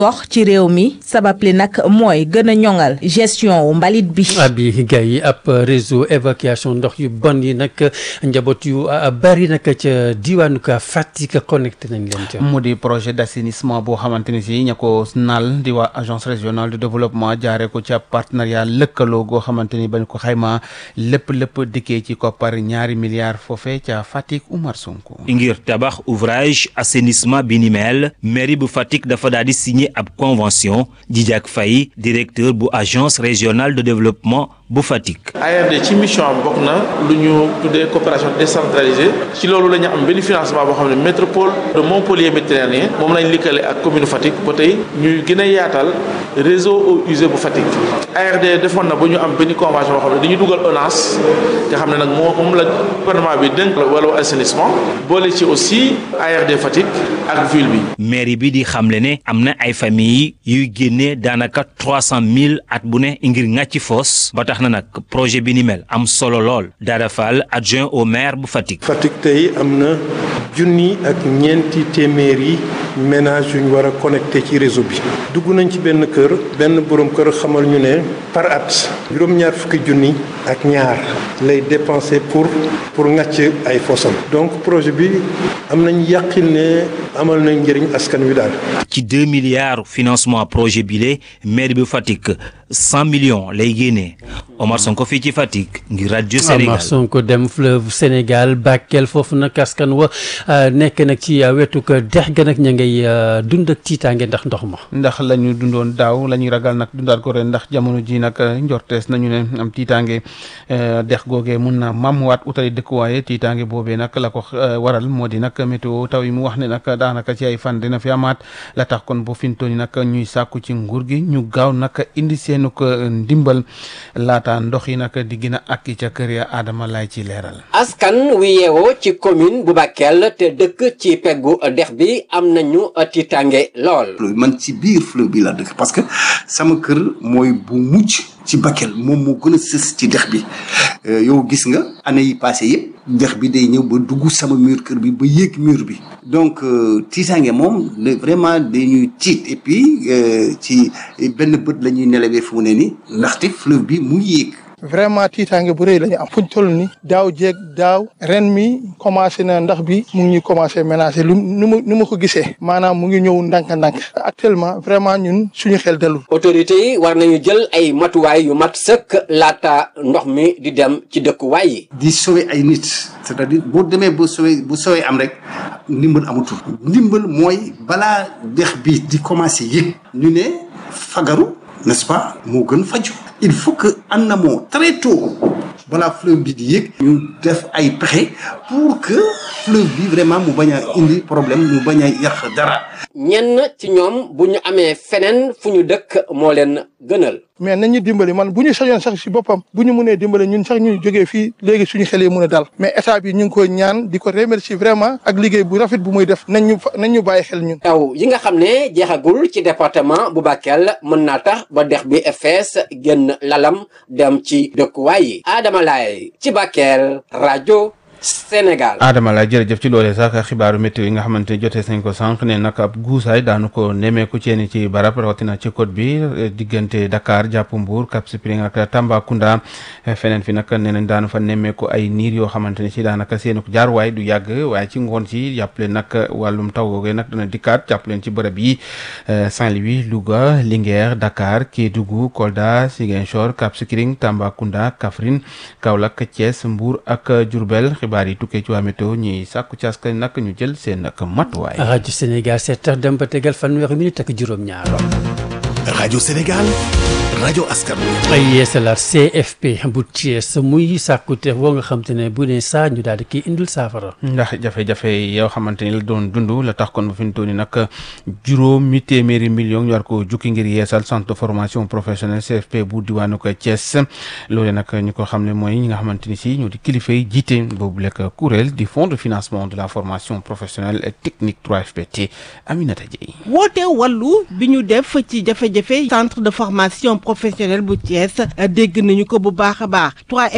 gox ci réew mi sabab li nag mooy gën a ñoŋal gestion wu mbalit bi. abi gay yi ab réseau évacuation ndox yu bon yi nag njaboot yu bari nag ca diwaanu ka Fatick connecté nañ leen ca. mu di projet d'assainissement boo xamante ni si ña ko naal di waa agence régionale de développement jaaree ko ci ab partenariat lëkkaloo goo xamante ni bañ ko xayma lépp lépp dikkee ci koppar ñaari milliards foofee ca Fatick Oumar Sonko. ngir tabax ouvrage assainissement bi ni mel mairie bu Fatick dafa daal di signé ab convention Djidiack Faye directeur bu agence régionale de développement bu Fatick. ARD ci mission am bokk na lu ñu tuddee coopération décentralisée ci loolu la ñu am benn financement boo xam ne métropole de Montpellier méditerranéen moom lañ likkale ak commune Fatick ba tey ñuy gën a yaatal réseau eaux usées bu Fatick. ARD defoon na ba ñu am benn convention boo xam ne dañuy dugal ONAS nga xam ne nag moo moom la gouvernement bi dénk wàllu assainissement boole ci aussi ARD Fatick ak ville bi. mairie bi di xamle ne am na ay familles yuy génnee daanaka trois cent mille at bu ne ngir ŋàcci foos ba tax na nag projet bi ni mel am solo lool Dada Fall adjoint au maire bu Fatick. Fatick tey am na junni ak ñeenti téeméeri ménage yu ñu war a connecté ci réseau bi dugg nañ ci benn kër benn borom kër xamal ñu ne par at juróom-ñaar fukki junni ak ñaar lay dépensé pour pour ŋàcc ay fosam donc projet bi am nañ yàqil ne amal nañ njëriñ askan wi daal. ci deux milliards financement projet bile maire bu Fatick cent millions lay génnee Omar Sonko fii ci Fatick ngir rajo Sénégal. Omar Sonko dem fleuve Sénégal Bakel foofu nag askan wa nekk nag ci wetu ko dex ga nag ña ngay dund ak tiitaange ndax ndox ma. ndax la ñu dundoon daaw la ñuy ragal nag dundaat ko ren ndax jamono ji nag njortees nañu ne am tiitaange dex googee mun na mamuwaat utali dëkkuwaaye tiitaange boobee nag la ko waral moo di nag météo taw yi mu wax ne nag daanaka ci ay fan dina fi amaat la tax kon bu fintooni nag ñuy sàkku ci nguur gi ñu gaaw nag indi seenu ko ndimbal laata ndox yi nag di gën a akki ca kër ya Adama lay ci leeral. askan wi yeewoo ci commune bu Bakel te dëkk ci peggu dex bi am nañu tiitaange lool. man ci biir fleuve bi la dëkk parce que sama kër mooy bu mujj ci Bakel moom moo gën a sës ci dex bi yow gis nga année yi passé yëpp dex bi day ñëw ba dugg sama mur kër bi ba yéeg mur bi donc tiitaange moom vraiment dañuy tiit et puis ci benn bët la ñuy nelawee fu mu ne ni ndaxte fleuve bi mu yéeg vraiment tiitaange bu rëy la ñu am fuñ toll ni daaw jéeg daaw ren mi commencé na ndax bi mu ngi ñuy commencé ménager lu nu ma nu ma ko gisee maanaam mu ngi ñëw ndànk-ndànk actuellement vraiment ñun suñu xel dalul autorités yi war nañu jël ay matuwaay yu mat sëkk laata ndox mi di dem ci dëkkuwaay yi. di sauver ay nit c'est-à-dire boo demee ba sauver bu sauver am rek ndimbal amatul ndimbal mooy balaa dex bi di commencé yëg ñu ne fagaru n'est-ce pas moo gën faju il faut que en amont très tôt balaa fleuve bi di yëg ñu def ay pexe pour que fleuve bi vraiment mu bañ a indi problème mu bañ a yàq dara ñenn ci ñoom bu ñu amee feneen fu ñu dëkk moo leen gënal. mais nañu dimbali man bu ñu sañoon sax si boppam bu ñu mënee dimbali ñun sax ñu jógee fii léegi suñu xel yi mën a dal mais état bi ñu ngi koy ñaan di ko remercier vraiment ak liggéey bu rafet bu muy def nañ ñu nañ ñu bàyyi xel ñun. taw yi nga xam ne jeexagul ci département bu Bakel mën naa tax ba dex bi fees génn lalam dem ci dëkkuwaay yi Adama Laye ci Bakel rajo. Sénégal. Adama la jërëjëf ci loolee sax xibaaru météo yi nga xamante ne jotee nañ ko sànq ne nag ab guusaay daanu ko nemmeeku ci yenn ci barab rawatina ci côte bi diggante Dakar jàpp Mbour Cap Skirring ak Tambacounda feneen fi nag nee nañ daanu fa nemmeeku ay niir yoo xamante ne ci daanaka seenu jaarwaay du yàgg waaye ci ngoon si jàppale nag wàllum taw googee nag dana dikkaat jàppaleen ci bërëb yi Saint-Louis Louga Linguère Dakar Kédougou Kolda Ziguinchor Cap Skirring Tambacounda Kaffrine Kaolack Thiès Mbour ak Diourbel xibaar yi tukkee ci waa météo ñuy sàkku ci askan nag ñu jël seen nag matuwaay. rajo Sénégal sept heures dem ba tegal fanweeri minute ak juróom-ñaar. rajo Sénégal rajo askan wi. ay yeesalaat CFP bu Thiès muy sàkkute woo nga xam te ne bu ne saa ñu daal di kii indil saafara. ndax jafe-jafe yoo xamante ni la doon dund la tax kon ba fi mu toll nii nag juróomi téeméeri million ñu war ko jukki ngir yeesal centre de formation professionnelle CFP bu diwaanu ko Thiès loole nag ñu ko xam ne mooy ñi nga xamante ni si ñoo di kilifa yi jiite boobu lekk kuréel di fonds de financement de la formation professionnelle et technique 3FPT Aminata Dieye. woote wàllu bi ñu def ci jafe jafe-jafe centre de formation professionnelle bu Thiès dégg nañu ko bu baax a baax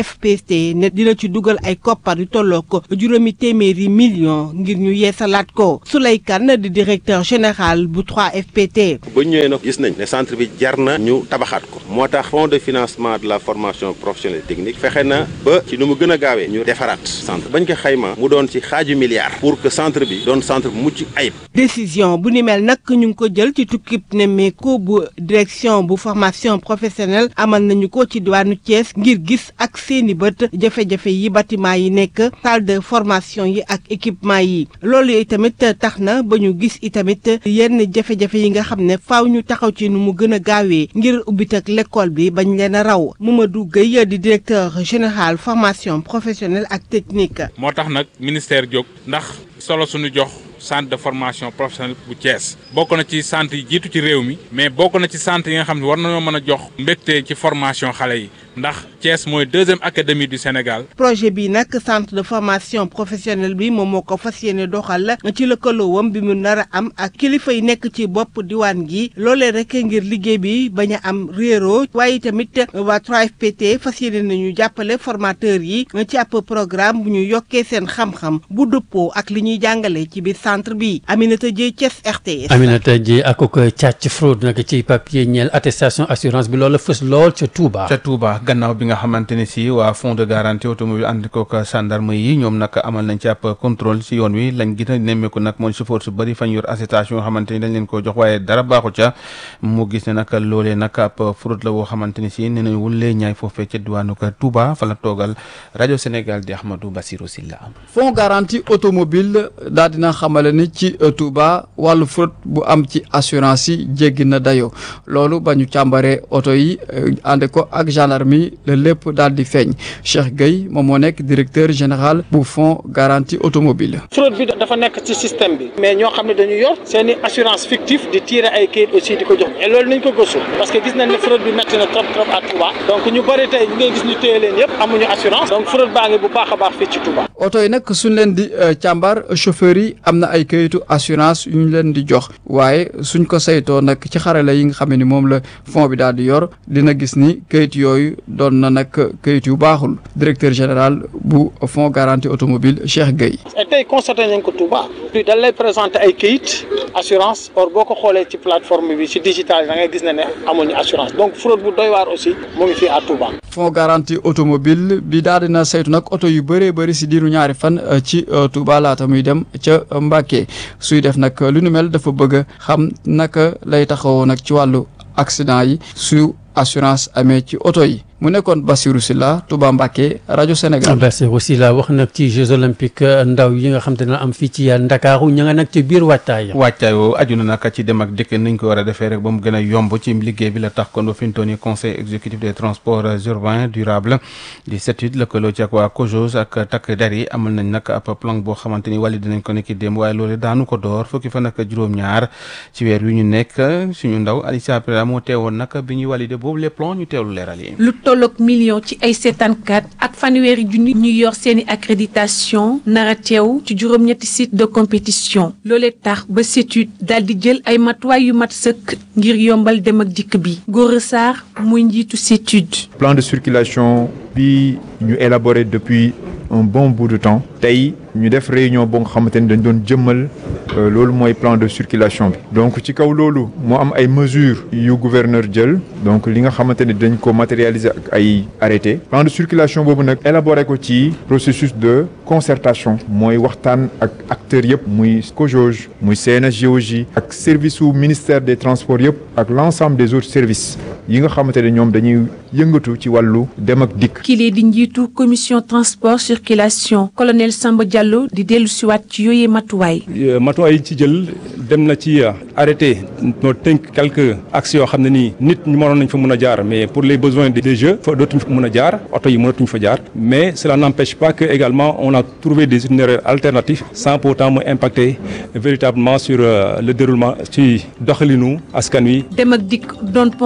3FPT ne dina ci dugal ay koppar yu tolloo ko juróomi téeméeri millions ngir ñu yeesalaat ko Souley Kane di directeur général bu 3FPT. ba ñëwee nag gis nañ ne centre bi jar na ñu tabaxaat ko moo tax fonds de financement de la formation professionnelle technique fexe na ba ci nu mu gën a gaawee ñu defaraat centre bañ ko xayma mu doon ci xaaju milliard pour que centre bi doon centre bu mucc ayib. décision bu ni mel nag ñu ngi ko jël ci tukkib nemmeeku bu direction bu formation professionnelle amal nañu ko ci diwaanu Thiès ngir gis ak seeni bët jafe-jafe yi bâtiment yi nekk salle de formation yi ak équipement yi loolu itamit tax na ba ñu gis itamit yenn jafe-jafe yi nga xam ne faaw ñu taxaw ci nu mu gën a gaawee ngir ubbit ak l'école bi bañ leen a raw Mamadou Gueye di directeur général formation professionnelle ak technique. moo tax nag ministère jóg ndax solo suñu jox centre de formation professionnelle bu Thiès bokk na ci centre yi jiitu ci réew mi mais bokk na ci centre yi nga xam ne war nañoo mën a jox mbégte ci formation xale yi ndax Thiès mooy deuxième académie du Sénégal. projet bi nag centre de formation professionnelle bi moom moo ko fas yéene doxal ci lëkkaloowam bi mu nar a am ak kilifa yi nekk ci bopp diwaan gi loolee rek ngir liggéey bi bañ a am réeroo waaye tamit waa 3FPT fas yéene nañu jàppale formateur yi ci ab programme bu ñu yokkee seen xam-xam bu dëppoo ak li ñuy jàngale ci biir centre bi Aminata Dieye Thiès RTS. Aminata Dieye ak ko càcc fraude nag ci papier ñeel attestation assurance bi loolu fës lool ca Touba. ca Touba gannaaw bi nga xamante ne si waa fonds de garantie automobile ànd kook gendarme yi ñoom nag amal nañ ci ab contrôle si yoon wi lañ gën a nemmeeku nag mooy chauffeur su bëri fañ yor attestation yoo xamante ni dañ leen ko jox waaye dara baaxu ca mu gis ne nag loolee nag ab fraude la woo xamante ni si nee nañ wulee ñaay foofee ca diwaanu ko Touba fa la toogal rajo Sénégal di Ahmadou Bassirou Silla fonds garantie automobile daal dina xamale ni ci Touba wàllu fraude bu am ci assurance yi jéggi na dayoo loolu ba ñu càmbaree oto yi ànd ko ak gendarmerie la lépp daal di feeñ Cheikh Gueye moom moo nekk directeur général bu fonds garantie automobile fraude bi dafa nekk ci système bi mais ñoo xam ne dañu yor seen i assurance fictive di tirer ay kayit aussi di ko jox et loolu nañ ko gëstu parce que gis nañ ne fraude bi métti na trop trop à Touba donc ñu bëri tey ñu ngay gis ñu téye leen yëpp amuñu assurance donc fraude baa ngi bu baax a baax fii ci Touba. oto yi nag suñ leen di càmbar chauffeur yi am na ay kayitu assurance yu ñu leen di jox waaye suñ ko saytoo nag ci xarala yi nga xam ne moom la fond bi daal di yor dina gis ni kayit yooyu doon na nag kayit yu baaxul directeur général bu fonds garantie automobile Cheikh Gueye. et tey constaté nañ ko Touba. puis dañ lay présenter ay kayit assurance or boo ko xoolee ci plateforme bi ci digital da ngay gis ne ne amuñu assurance donc fraude bu doy waar aussi mu ngi fii à Touba. fonds garantie automobile bi daal dina saytu nag oto yu bëree bëri si diiru ñaari fan ci Touba laata muy dem ca Mbacké suy def nag lu nu mel dafa bëgg xam naka lay taxawoo nag ci wàllu accident yi su assurance amee ci oto yi mu nekkoon Bassirou Sylla Touba Mbacké rajo Sénégal. Bassirou Sylla wax nag ci Jeux olympiques ndaw yi nga xam te ne am fii ci Ndakaaru ña nga nag ci biir waajtaay. waajtaay woo aju na nag ci dem ak dikk niñ ko war a defee rek ba mu gën a yomb ci liggéey bi la tax kon ba fi mu toll nii conseil exécutif des transports urbains durables di CETUD lëkkaloo ci ak waa COJOS ak takk der yi amal nañ nag ab plan boo xamante ni wàlli dinañ ko nekki démb waaye loolu daanu ko door fukki fan ak juróom-ñaar ci weer yu ñu nekk suñu ndaw Alicia Prera moo teewoon nag bi ñuy validé boobu les plans ñu teewlu leeral yi. tolloog million ci ay seetaankat ak fanweeri junni ñu yor seeni accréditation nara teew ci juróom-ñetti site de compétition loolee tax ba CETUD daal di jël ay matuwaay yu mat sëkk ngir yombal dem ak dikk bi Gora Sarr muy njiitu CETUD. plan de circulation bi ñu élaboré depuis un bon bout de temps tey ñu def réunion boo nga xamante ni dañ doon jëmmal loolu mooy plan de circulation bi donc ci kaw loolu moo am ay mesures yu gouverneur jël donc li nga xamante ni dañ ko matérialiser ak ay arrêté plan de circulation boobu nag élaboré ko ci processus de concertation mooy waxtaan ak acteurs yëpp muy COJOJ muy CNSGOJ ak service su ministère des transports yëpp ak l'ensemble des autres services yi nga xamante ne ñoom dañuy yëngatu ci wàllu dem ak dikk. kile di njiitu commission transport circulation colonel Samba Diallo di dellu siwaat ci yooyee matuwaay. matuwaay yi ci jël dem na ci arrêté noo tënk quelques axes yoo xam ne nii nit ñu mënoon nañ fa mën a jaar mais pour les besoins des jeux fa dootuñ fa mën a jaar oto yi mënatuñ fa jaar mais cela n'empêche pas que également on a trouvé des itinéraires alternatifs sans pour autant mu impacter véritablement sur le déroulement ci doxalinu askan wi. dem ak dikk doon ponk bu am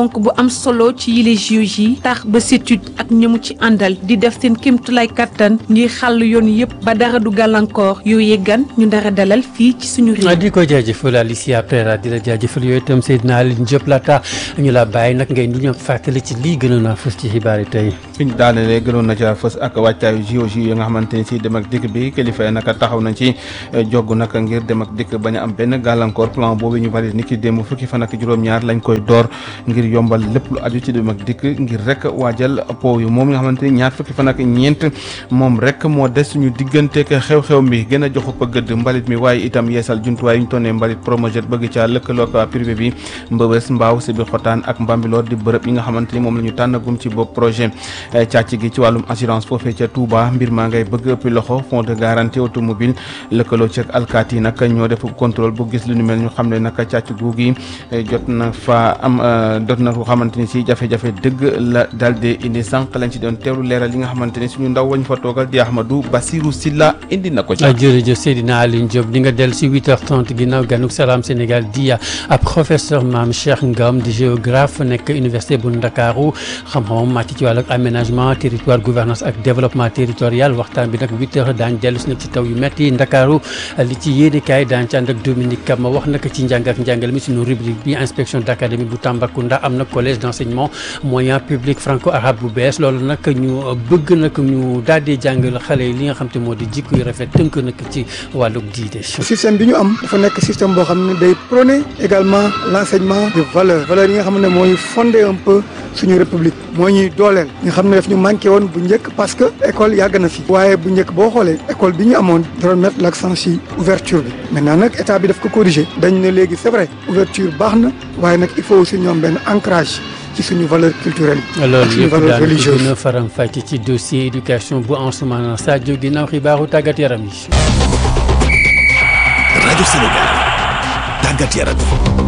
am solo ci yile JOJ yi tax ba CETUD ak ñamu ci àndal di def seen kéemtulaay kattan ngir xàll yoon yëpp ba dara du gàllankoor yooyee gan ñu dara dalal fii ci suñu réew. di ko jaajëfal Alicia Pereira di la jaajëfal yooyu itam Seydina Alioune Diop laata ñu la bàyyi nag ngay du ñu fàttali ci lii gënoon a fës ci xibaar yi tey. fi ñu daanelee gënoon na ca fës ak wàccaayu JOJ yi nga xamante ni si dem ak dikk bi kilifa yi naka taxaw nañ ci jogg naka ngir dem ak dikk bañ a am benn gàllankoor plan boobu ñu bari ni ki démb fukki fan ak juróom-ñaar lañ koy door ngir yombal lépp lu aju ci dem ak dikk ngir rek waajal po yu moom nga xamante ni ñaar fukki fan ak ñeent moom rek moo des suñu digganteek xew-xew mi gën a joxu ko gëdd mbalit mi waaye itam yeesal jumtuwaay yu ñu tonnee mbalit promojet bëgg ca lëkkaloo ak privé bi mbëbës mbaaw si biir xotaan ak mbambiloo di bërëb yi nga xamante ni moom la ñu tànnagum ci bopp projet càcc gi ci wàllum assurance foofee ca Touba mbir maa ngay bëgg ëppi loxo fond de garantie automobile lëkkaloo ci ak alkaati yi nag ñoo def contrôle bu gis lu ñu mel ñu xam ne nag càcc gu gi jot na fa am jot na ko xamante ni si jafe-jafe dëgg la daal di indi sànq lañ ci doon teewlu leeral yi nga xamante ni suñu ndaw wañ fa toogal di Ahmadou Bassirou Silla indi na ko ci jërëjëf Seydina Alioune Diop di nga dellu si 8h30 ginnaaw ganuk Salam Sénégal di ab professeur Mame Cheikh Ngam di géographe nekk université bu Ndakaaru xam-xamam màcc ci wàllu aménagement territoire gouvernance ak développement territorial waxtaan bi nag 8h daañ dellu si nag ci taw yu metti Ndakaaru li ci yéenekaay daañ ci ànd ak Dominique Kama wax naka ci njàng ak njàngale mi suñu rubrique bi inspection d'académie bu Tambacounda am na collège d'enseignement moyen public franco arabe bu bees loolu nag ñu bëgg nag ñu daal di jàngal xale yi li nga xam te moo di jikko yu rafet tënk nag ci wàllug diide système bi ñu am dafa nekk système boo xam ne day prôner également l'enseignement de valeur valeur yi nga xam ne mooy fonder un peu suñu république moo ñuy dooleel nga xam ne daf ñu manqué woon bu njëkk parce que école yàgg na fi waaye bu njëkk boo xoolee école bi ñu amoon doon mettre l'accent ci ouverture bi maintenant nag état bi daf ko corriger dañ ne léegi c'est vrai ouverture baax na waaye nag il faut aussi ñoom benn ancrage ci suñu valeur culturelle ak loolu suñu yëpp valeur daal di religieuse gën a faram fàcce ci dossier éducation bu Ansoumana Sadio ginnaaw xibaaru tàggat yaram yi. rajo Sénégal tàggat yaram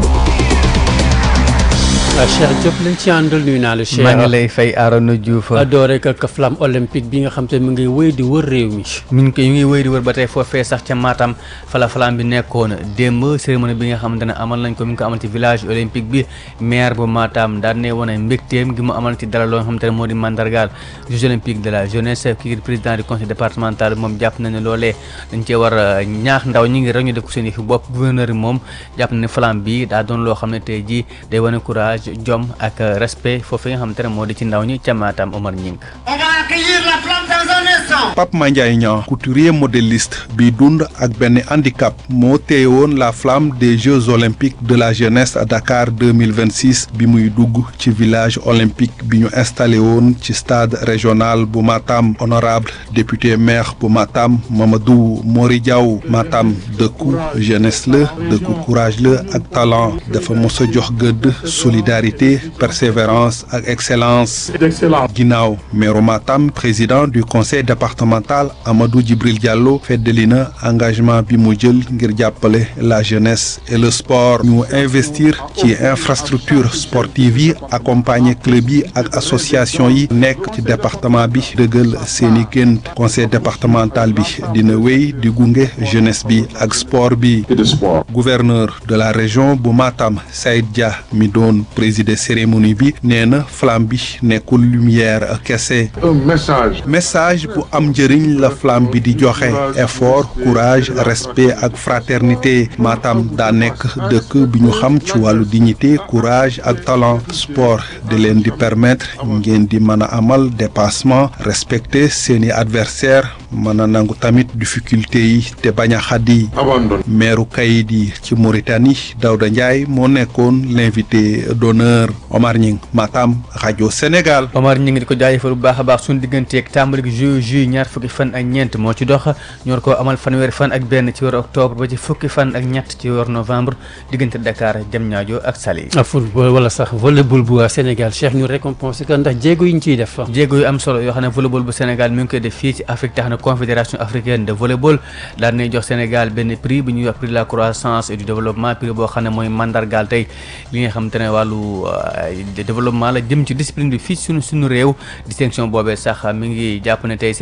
Cheikh Diop lañ ci àndal nuyu naa la Cheikh maa ngi lay fay Arona Diouf doore ak flamme olympique bi nga xam te mu ngi wéy di wër réew mi mi ngi koy mi ngi wéy di wër ba tey foofee sax ca Matam fala flamme bi nekkoon démb cérémonie bi nga xamante ne amal nañ ko mi ngi ko amal ci village olympique bi maire bu Matam daal ne wane mbégteem gi mu amal ci dara loo nga xamante ne moo di mandargaal Jeux olympiques de la jeunesse kii di président du conseil départemental moom jàpp na ne loolee dañ cee war a ñaax ndaw ñi ngi rek ñu def ko seen yëfi bopp gouverneur yi moom jàpp na ne flamme bi daa doon loo xam ne tey jii day wane courage jom ak respect foofu nga xamante ne moo di ci ndaw ñi ca Matam Omar Ñing On va accueillir la flamme dans un instant. Pape Mandiaye Niang couturier modéliste bi dund ak benn handicap moo téye woon la flamme des Jeux olympiques de la jeunesse à Dakar 2026 bi muy dugg ci village olympique bi ñu installé woon ci stade régional bu Matam honorable député maire bu Matam Mamadou Mori Diaw Matam dëkku jeunesse la dëkku courage la ak talent dafa mos a jox gëdd solidarité persévérance ak excellence ginnaaw maire Matam président du conseil départemental Amadou Djibril Diallo feddali na engagement bi mu jël ngir jàppale la jeunesse et le sport ñu investir ci infrastructure sportive yi accompagner club yi ak association yi nekk ci département bi dëggal seeni gént conseil départemental bi dina wéy di gunge jeunesse bi ak sport bi gouverneur de la région bu Matam Saïd Dia mi doon présider cérémonie bi nee na flamme bi nekkul lumière kese message. message bu am njëriñ la flamme bi di joxe effort courage respect ak fraternité Matam daa nekk dëkk bi ñu xam ci wàllu dignité courage ak talent sport di leen di permettre ngeen di mën a amal dépassement respecter seeni adversaire mën a nangu tamit difficulté yi te bañ a xaddi meeru kayit yi ci Mauritanie Daouda Ndiaye moo nekkoon l'invité d'honneur Omar Ñing Matam rajo Sénégal Omar ñi ngi di ko jaajëfal bu baax a baax suñu digganteeg tàmbali gi ju ju ñaar fukki fan ak ñeent moo ci dox ñu war koo amal fanweeri fan ak benn ci weeru octobre ba ci fukki fan ak ñett ci weeru novembre diggante Dakar Diamniadio ak Saly football wala sax volleyball bu Sénégal Cheikh ñu récompensé ko ndax jéego yi ñu ciy def jéego yu am solo yoo xam ne volleyball bu Sénégal mi ngi koy def fii ci Afrique tax na confédération africaine de volleyball daal nay jox Sénégal benn prix bu ñuy wax prix de la croissance et du développement prix boo xam ne mooy mandargaal tey li nga xam te ne wàllu développement la jëm ci discipline bi fii suñu suñu réew distinction boobee sax mi ngi jàpp ne tey Sénégal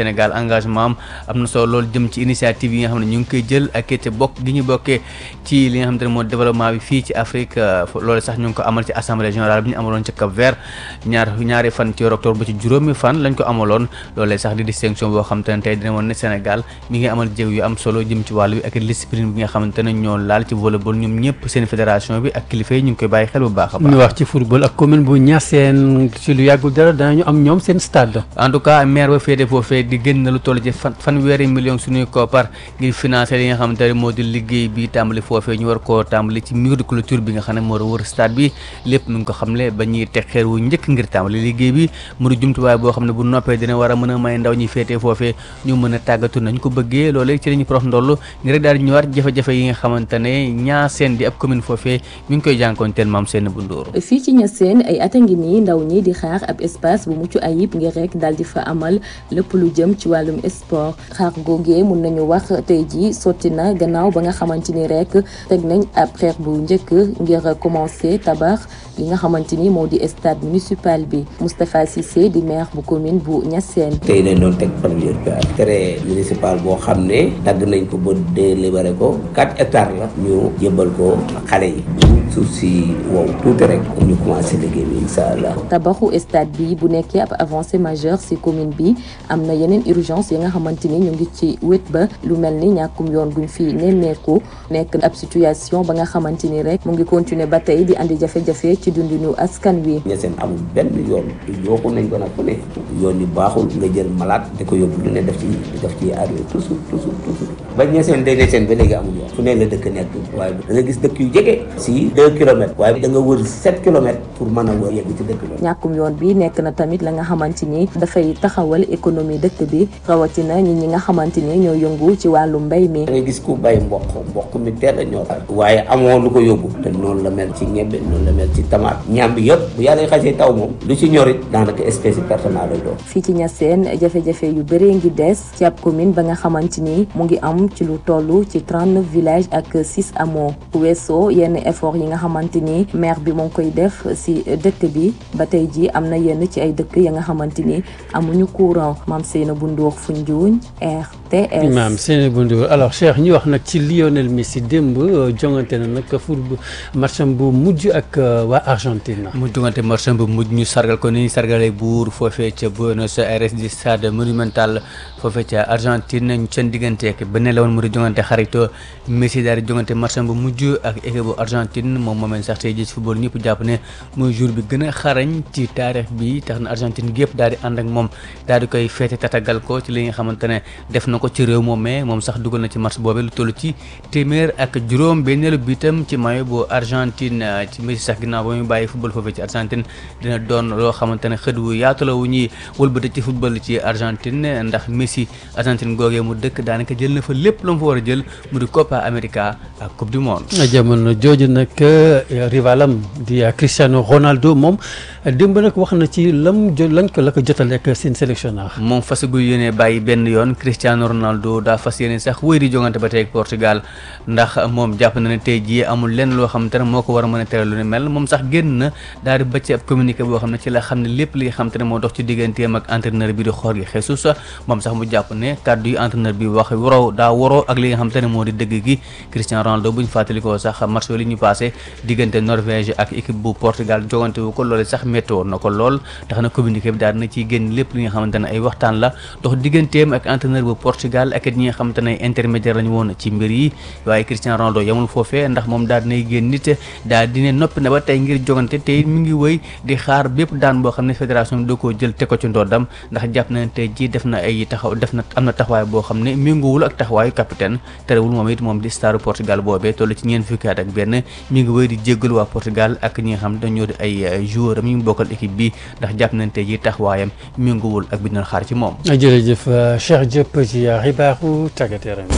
Sénégal engagement am am na solo loolu jëm ci initiative yi nga xam ne ñu ngi koy jël ak it bokk gi ñu bokkee ci li nga xamante ne moo développement bi fii ci Afrique loolu sax ñu ngi ko amal ci assemblée générale bi ñu amaloon ci Cap Vert ñaar ñaari fan ci octobre ba ci juróomi fan lañ ko amaloon loolee sax di distinction boo xamante ne tey dina woon ne Sénégal mi ngi amal jéego yu am solo jëm ci wàllu bi ak discipline bi nga xamante ne ñoo laal ci volleyball ñoom ñëpp seen fédération bi ak kilifa yi ñu ngi koy bàyyi xel bu baax a baax ñu wax ci football ak commune bu Niassène ci lu yàggul dara danañu am ñoom seen stade. en tout cas maire ba féete foofee di génn na lu toll ci fan fanweeri million suñuy koppar ngir financer li nga xamante ne moo di liggéey bi tàmbali foofee ñu war koo tàmbali ci mur de clôture bi nga xam ne moo wër stade bi lépp mu ngi ko xamle ba ñuy teg xeer wu njëkk ngir tàmbali liggéey bi mu di jumtuwaay boo xam ne bu noppee dina war a mën a may ndaw ñi féete foofee ñu mën a tàggatu nañ ko bëggee loolee ci lañu prof ndoll ngir rek daal di ñëwaat jafe-jafe yi nga xamante ne Niassène di ab commune foofee mi ngi koy jànkoonteel maam seen bu ndóor fii ci Niassène ay at a ngi nii ndaw ñi di xaar ab espace bu mucc ayib ngir rek daal di fa amal lépp lu jëm ci wàllum sport xaar googee mun nañu wax tey ji sotti na gannaaw ba nga xamante ni rek teg nañ ab xeer bu njëkk ngir commencer tabax li nga xamante ni moo di stade municipal bi Moustapha Cissé di maire bu commune bu Niassène tey dañ doon teg première pierre terrain municipal boo xam ne dagg nañ ko ba délibéré ko 4 hectares la ñu jébbal ko xale yi suuf si wow tuuti rek ñu commencé liggéey bi incha allah. tabaxu stade bi bu nekkee ab avancée majeure ci commune bi am na yeneen urgence yi nga xamante ni ñu ngi ci wét ba lu mel ni ñàkkum yoon guñ fi nemmeeku nekk ab situation ba nga xamante ni rek mu ngi continuer ba tey di andi jafe-jafe ci dundinu askan wi. Niassène amul benn yoon yooxu nañ ko nag fu ne yoon yi baaxul nga jël malade di ko yóbbu lu ne def ci def ci arrivé toujours toujours toujours ba Niassène day Niassène ba léegi amul yoon fu ne la dëkk nekk waaye da nga gis dëkk yu jege si deux kilomètres waaye da nga wër sept kilomètres pour mën a wër yegg ci dëkk bi. ñàkkum yoon bi nekk na tamit la nga xamante ni dafay taxawal économie dëkk bi rawatina ñi ñi nga xamante ni ñoo yëngu ci wàllu mbay mi. da nga gis ku bay mboq mboq mi teel a ñor waaye amoo lu ko yóbbu te noonu la mel ci ñebe noonu la mel ci tamaate ñaam bi yëpp bu yàlla xasee taw moom lu ci ñorit daanaka espèce personnelle lay doon. fii ci Niassène jafe-jafe yu bëree ngi des ci ab commune ba nga xamante ni mu ngi am ci lu toll ci 39 villages ak 6 hameaux bu weesoo yenn effort yi nga xamante ni maire bi moo ngi koy def si dëkk bi ba tey ji am na yenn ci ay dëkk ya nga xamante ni amuñu courant maam Seyna bu Ndour Foundiougne RTS. maam Seyna bu Ndour alors Cheikh ñu wax nag ci Lionel Messi démb jongante na nag football matcham bu mujj ak waa Argentine. mu jongante matcham bu mujj ñu sargal ko ni ñu sargalee buur foofee ca Buenos Aires di stade monumental foofee ca Argentine ñu seen digganteek beneen la woon mu di jongante xarito Messi daal di jongante matcham bu mujj ak équipe bu Argentine moom moomeen sax tey jii ci football ñëpp jàpp ne mooy jour bi gën a xarañ ci taarix bi tax na Argentine gi yëpp daal di ànd ak moom daal di koy feete tatagal ko ci li nga xamante ne def na ko ci réew moom mais moom sax dugal na ci match boobee lu toll ci téeméer ak juróom benneelu bitam ci maillot bu Argentine ci Messi sax ginnaaw ba muy bàyyi football foofee ci Argentine dina doon loo xamante ne xët wu yaatu la wu ñuy wëlbati ci football ci Argentine ndax Messi Argentine googee mu dëkk daanaka jël na fa lépp lu mu fa war a jël mu di Copa America ak Coupe du Monde. jamono jooju nag rivalam di Cristiano Ronaldo moom démb nag wax na ci lam jo lañ ko la ko jotale ak seen sélectionneur. moom fas gu yéene bàyyi benn yoon Cristiano Ronaldo daa fas yéene sax wéy di jongante ba tey ak Portugal ndax moom jàpp na ne tey jii amul lenn loo xamante ne moo ko war a mën a tere lu ne mel moom sax génn na daal di bëcc ab communiqué boo xam ne ci la xam ne lépp li nga xamante ne moo dox ci digganteem ak entraîneur bi di Jorge Jesus moom sax mu jàpp ne kàddu yi entraîneur bi wax waroo daa waroo ak li nga xamante ne moo di dëgg gi Cristiano Ronaldo bu ñu fàttalikoo sax match li ñu passé diggante Norvège ak équipe bu Portugal jogante wu ko loolu sax métti woon na ko lool tax na communiqué bi daal dina ciy génn lépp li nga xamante ne ay waxtaan la dox digganteem ak entraîneur bu Portugal ak ñi nga xamante ne intermédiaire lañu woon ci mbir yi waaye Cristiano Ronaldo yamul foofee ndax moom daal dinay génn nit daal dine noppi na ba tey ngir jogante tey mi ngi wëy di xaar bépp daan boo xam ne fédération bi da koo jël te ko ci ndoddam ndax jàpp na ne tey jii def na ay taxaw def na am na taxawaay boo xam ne méngoowul ak taxawaayu capitaine terewul moom it moom di staru Portugal boobee toll ci ñeent fukki at ak benn mi ngi wëy di jéggal waa Portugal ak ñi nga xam ne dañoo di ay joueur am ñu bokkal équipe bi ndax jàpp nañ tey jii taxawaayam méngoowul ak bi ñu doon xaar ci moom jërëjëf Cheikh Diop ci xibaaru tàggat yaram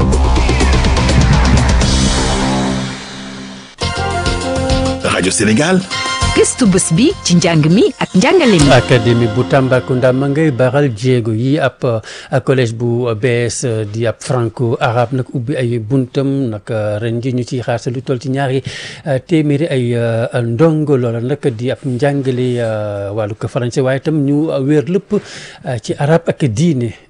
rajo Sénégal. gëstu bés bi ci njàng mi ak njàngale mi. académie bu Tambacounda ma ngay baral jéego yi ab collège bu bees di ab franco arabe nag ubbi ay buntam nag ren ji ñu ciy xaar sa lu toll ci ñaari téeméeri ay ndongo loola nag di ab njàngale wàllu ko français waaye itam ñu wéer lépp ci arabe ak diine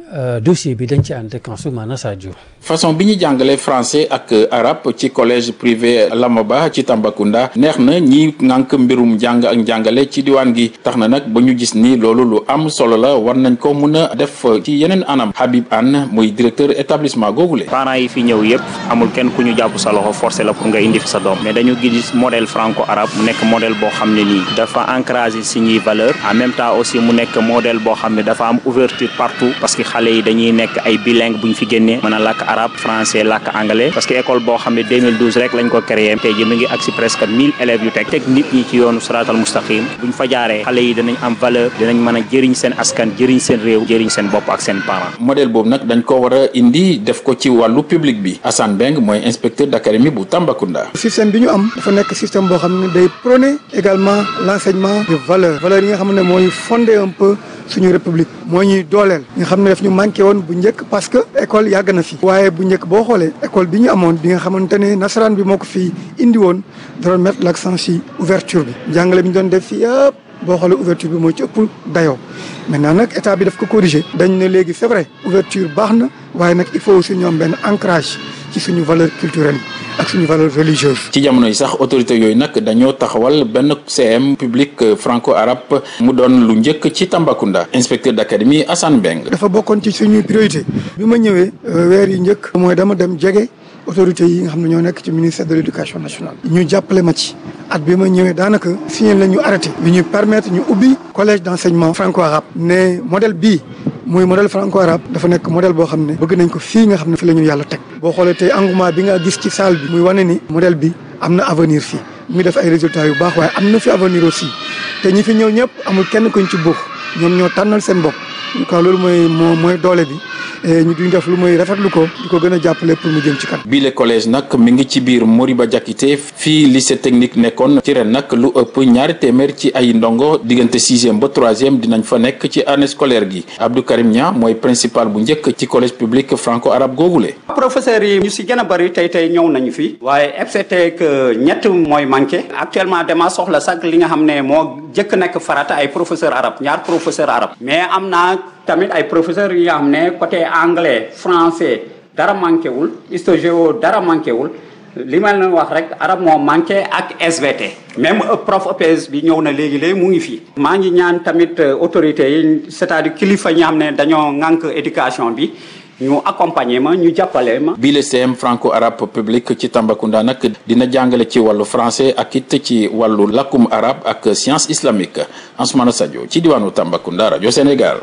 dossier bi dañ ci ànd ak Ansoumana Sadio. façon bi ñu jàngale français ak arabe ci collège privé Lamaba ci Tambacounda neex na ñi ngànk mbirum jàng ak njàngale ci diwaan gi tax na nag ba ñu gis ni loolu lu am solo la war nañ ko mun a def ci yeneen anam Habib Anne muy directeur établissement googule. parents yi fi ñëw yëpp amul kenn ku ñu jàpp sa loxo forcé la pour nga indi fi sa doom mais dañu gis modèle franco arabe mu nekk modèle boo xam ne nii dafa encouragé suñuy valeur en même temps aussi mu nekk modèle boo xam ne dafa am ouverture partout parce que xale yi dañuy nekk ay bilingue bu ñu fi génnee mën a làkk arabe français làkk anglais parce que école boo xam ne 2012 rek lañ ko créé tey ji mi ngi agsi presque 1000 élèves yu teg teg nit ñi ci yoonu siraatal mustaqim buñ fa jaaree xale yi danañ am valeur dinañ mën a jëriñ seen askan jëriñ seen réew jëriñ seen bopp ak seen parents modèle boobu nag dañ ko war a indi def ko ci wàllu public bi Assane Beng mooy inspecteur d'académie bu Tambacounda. système bi ñu am dafa nekk système boo xam ne day prôner également l'enseignement de valeur valeur yi nga xam ne mooy fonder un peu suñu république moo ñuy dooleel nga xam ne daf ñu manqué woon bu njëkk parce que école yàgg na fi waaye bu njëkk boo xoolee école bi ñu amoon bi nga xamante ne nasaraan bi moo ko fi indi woon da doon mettre l'accent ci ouverture bi njàngale bi ñu doon def fii yëpp boo xoolee ouverture bi moo ci ëpp dayoo maintenant nag état bi daf ko corriger dañ ne léegi c'est vrai ouverture baax na waaye nag il faut aussi ñu am benn ancrage ci suñu valeur culturelle yi ak suñu valeur religieuse ci jamono yi sax autorité yooyu nag dañoo taxawal benn CM public franco arabe mu doon lu njëkk ci Tambacounda inspecteur d'académie Assane Beng dafa bokkoon ci suñuy priorité bi ma ñëwee weer yi njëkk mooy dama dem jege autorités yi nga xam ne ñoo nekk ci ministère de l'éducation nationale ñu jàppale ma ci at bi ma ñëwee daanaka signé la ñu arrêté bi ñu permettre ñu ubbi collège d'enseignement franco arabe ne modèle bii muy modèle franco arabe dafa nekk modèle boo xam ne bëgg nañ ko fii nga xam ne fi la ñu yàlla teg boo xoolee tey engouement bi nga gis ci salle bi muy wane ni modèle bi am na avenir fii mu ngi def ay résultats yu baax waaye am na fi avenir aussi te ñi fi ñëw ñëpp amul kenn kuñ ci buux ñoom ñoo tànnal seen bopp en tout cas loolu mooy moo mooy doole bi ñu duñ def lu mooy rafetlu ko di ko gën a jàppale pour mu jëm ci kanam. bii le collège nag mi ngi ci biir Moriba Diakité fii lycée technique nekkoon ci ren nag lu ëpp ñaari téeméer ci ay ndongo diggante sixième ba troisième dinañ fa nekk ci année scolaire gi Abdou Karim Nia mooy principal bu njëkk ci collège public franco arabe googule. professeurs yi ñu si gën a bëri tey tey ñëw nañu fi. waaye excepté que ñett mooy manqué. actuellement dama soxla sax li nga xam ne moo jëkk nekk farata ay professeur arabe ñaar professeur arabe mais am naa tamit ay professeurs yi nga xam ne côté anglais français dara manqué wul histo-géo dara manqué wul li ma leen wax rek arab moo manqué ak SVT même prof EPS bi ñëw na léegi léegi mu ngi fii maa ngi ñaan tamit autorités yi c'est-à-dire kilifa ñi xam ne dañoo ŋànk éducation bi ñu accompagner ma ñu jàppale ma. bii le CM franco arabe public ci Tambacounda nag dina jàngale ci wàllu français ak it ci wàllu lakkum arabe ak science islamique Ansoumana Sadio ci diwaanu Tambacounda rajo Sénégal.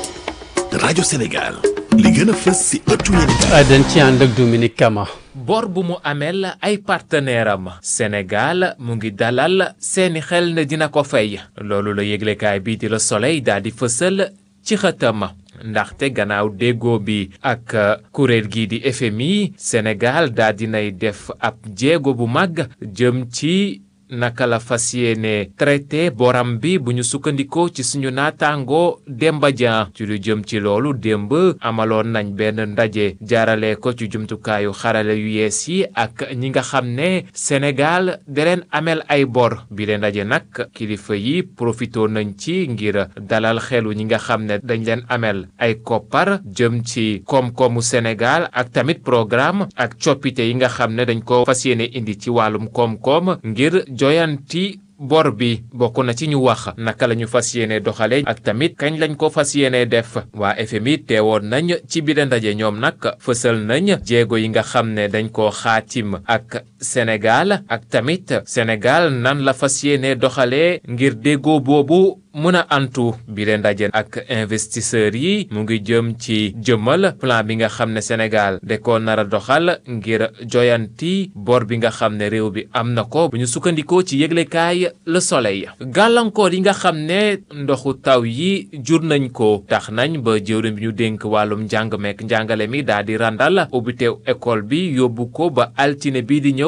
rajo Sénégal li gën a fës si ëttu yéen dañ ci ànd ak Dominique Kama. bor bu mu amel ay partenaire am Sénégal mu ngi dalal seeni xel ne dina ko fay loolu la yëglekaay bii di la Soleil daal di fësal ci xëtam ndaxte gannaaw déggoo bi ak kuréel gii di FMI Sénégal daal dinay def ab jéego bu mag jëm ci naka la fas yéene traité boram bi bu ñu sukkandikoo ci suñu naataango Demba Dia ci lu jëm ci loolu démb amaloon nañ benn ndaje jaarale ko ci jumtukaayu xarale yu yees yi ak ñi nga xam ne Sénégal da leen amel ay bor bi leen ndaje nag kilifa yi profitoo nañ ci ngir dalal xelu ñi nga xam ne dañ leen amel ay koppar jëm ci koom-koomu Sénégal ak tamit programme ak coppite yi nga xam ne dañ ko fas yéene indi ci wàllum koom-koom ngir joyanti bor bi bokk na ci ñu wax naka la ñu fas yéene doxale ak tamit kañ lañ ko fas yéene def waa FMI teewoon nañ ci biir ndaje ñoom nag fësal nañ jéego yi nga xam ne dañ koo xaatim ak Sénégal ak tamit Sénégal nan la fas yéene doxalee ngir déggoo boobu mën a antu bi leen ndaje ak investisseurs yi mu ngi jëm ci jëmmal plan bi nga xam ne Sénégal da ko nar a doxal ngir joyanti bor bi nga xam ne réew bi am na ko bu ñu sukkandikoo ci yëglekaay Le Soleil gàllankoor yi nga xam ne ndoxu taw yi jur nañ ko tax nañ ba jëwriñ bi ñu dénk wàllum njàng meek njàngale mi daal di randal ubbiteew école bi yóbbu ko ba altine bii di ñëw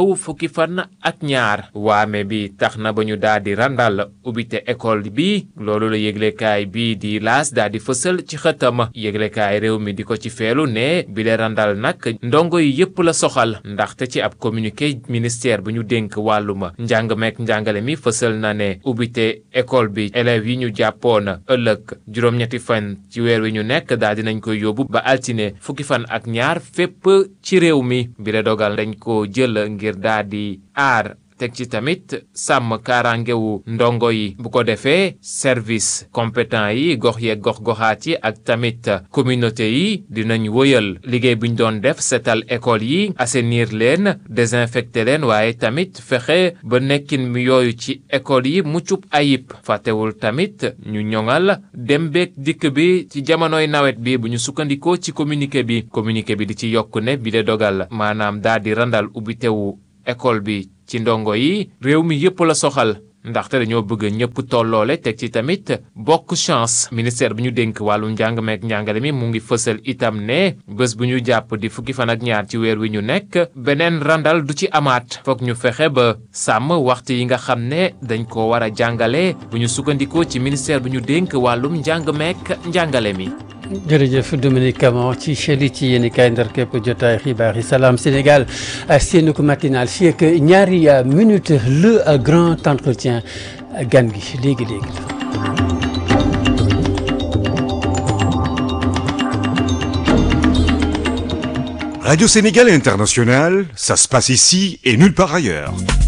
néew fukki fan ak ñaar waame bi tax na ba ñu daal di randal ubbite école bi loolu la yëglekaay bii di laas daal di fësal ci xëtam yëglekaay réew mi di ko ci feelu ne bi le randal nag ndongo yi yépp la soxal ndaxte ci ab communiqué ministère bu ñu dénk wàlluma njàng meek njàngale mi fësal na ne ubbite école bi élèves yi ñu jàppoon ëllëg juróom-ñetti fan ci weer wi ñu nekk daal dinañ koy yóbbu ba altine fukki fan ak ñaar fépp ci réew mi bi la dogal dañ ko jël ngir daal di aar teg ci tamit sàmm kaaraangewu ndongo yi bu ko defee service compétent yi gox yeeg gox goxaat yi ak tamit communauté yi dinañ wëyal liggéey bi ñu doon def setal école yi assainir leen désinfecter leen waaye tamit fexe ba nekkin mi yooyu ci école yi muccub ayib fàttewul tamit ñu ñoŋal dem beeg dikk bi ci jamonoy nawet bi bu ñu sukkandikoo ci communiqué bi communiqué bi di ci yokk ne bi de dogal maanaam daal di randal ubbitewu école bi ci ndongo yi réew mi yépp la soxal ndaxte dañoo bëgg ñëpp tolloole teg ci tamit bokk chance ministère bi ñu dénk wàllu njàng meek njàngale mi mu ngi fësal itam ne bés bu ñu jàpp di fukki fan ak ñaar ci weer wi ñu nekk beneen randal du ci amaat foog ñu fexe ba sàmm waxtu yi nga xam ne dañ ko war a jàngale bu ñu sukkandikoo ci ministère bi ñu dénk wàllum njàng meek njàngale mi jërëjëf Dominique Camon ci cheli ci yéen i kaay ndar képp jotaay xibaar yi salaam Sénégal seen ko matinal fii ak ñaari minute le grand entretien gan gi léegi léegi Radio Sénégal International, ça se passe ici et nulle part ailleurs.